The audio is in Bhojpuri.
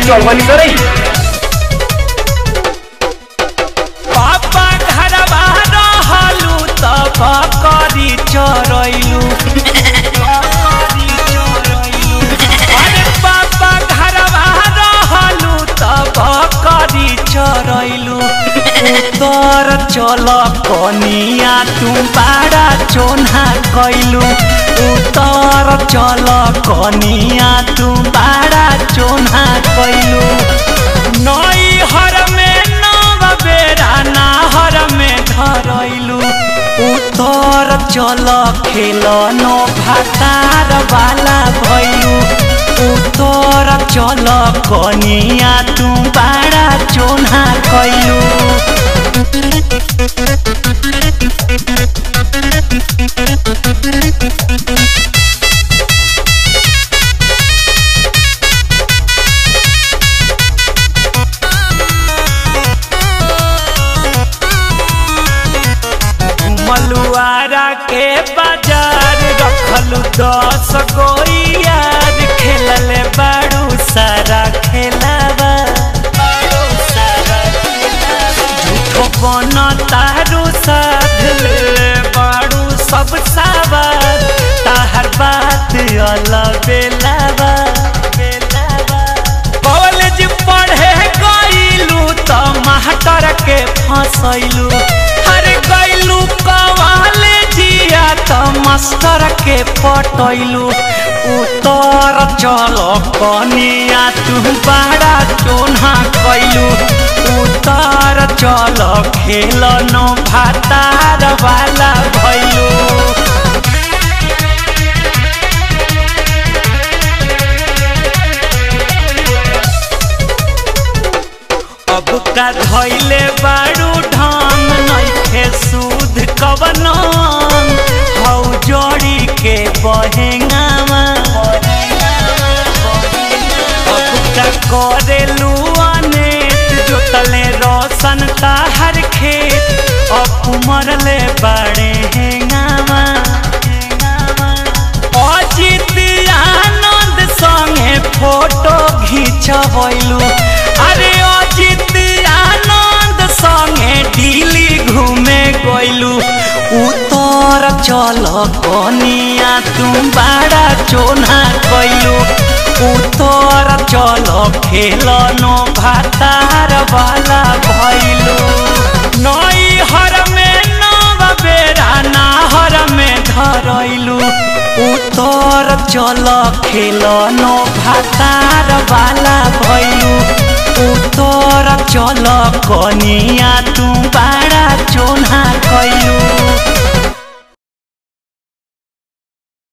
चल बनी करे पापा घरवा रहलू तब करी चरैलू अरे पापा घरवा रहलू तब करी चरैलू उतर चल कनिया तू बाड़ा चोन्हा कैलू उतर चल कनिया तू बाड़ा चोन्हा कैलू नई हर में नव बेरा नाहर में धरैलू उतर चल खेल नो भातार वाला भैलू उतर चल कनिया तू बाड़ा चोन्हा कैलू मलुआरा के बाजार रखलू दस गो यार खेलले बाड़ू सारा खेलावा झूठो बन तारू साध ले बाड़ू सब सावर ताहर बात अलग बेलावा कॉलेज पढ़े गईलू त मास्टर के फसैलू अरे गईलू कॉलेजिया त मास्टर के पटैलू उतर चल कनिया तू बड़ा चोन्हा कैलू उतर चल खेल नो भातार वाला भैलू अब का धैले बारू ढंग नइखे सूद कवनन हौ जोड़ी के बहेंगामा अब का करेलू अनेत जोतले रोशन ताहर खेत अब मरले बाड़े हेंगामा अजित आनंद संगे फोटो घिंचबैलू अरे अजित आनंद संगे दिल्ली घूमे गइलू उतर चल कनिया तू बड़ा चोना कैलू उतर चल खेल नो भातार वाला भैलू नई हर में नव बेरा नाहर में धरैलू उतर चल खेल नो भातार वाला